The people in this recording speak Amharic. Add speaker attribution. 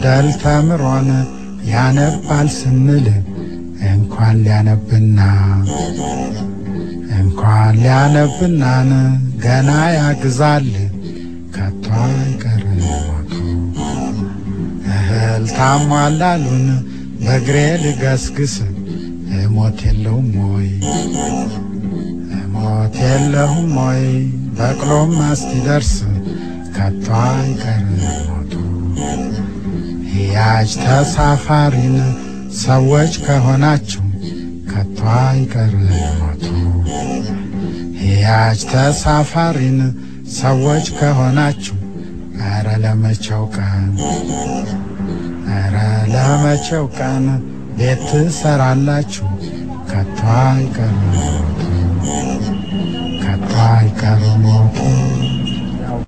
Speaker 1: ፊደል ተምሮን ያነባል ስንል እንኳን ሊያነብና እንኳን ሊያነብናን ገና ያግዛል ከቶ አይቀር ሞቱ እህል ታሟላሉን በእግሬ ልገስግስ እሞት የለውም ወይ እሞት የለሁም ወይ በቅሎም እስኪደርስ ከቶ አይቀር ሞቱ ሕያጅ ተሳፋሪን ሰዎች ከሆናችሁ ከቶ አይቀር ሞቱ ሕያጅ ተሳፋሪን ሰዎች ከሆናችሁ ኧረ ለመቼው ቀን ኧረ ለመቼው ቀን ቤት ትሰራላችሁ ከቶ አይቀር ሞቱ ከቶ አይቀር ሞቱ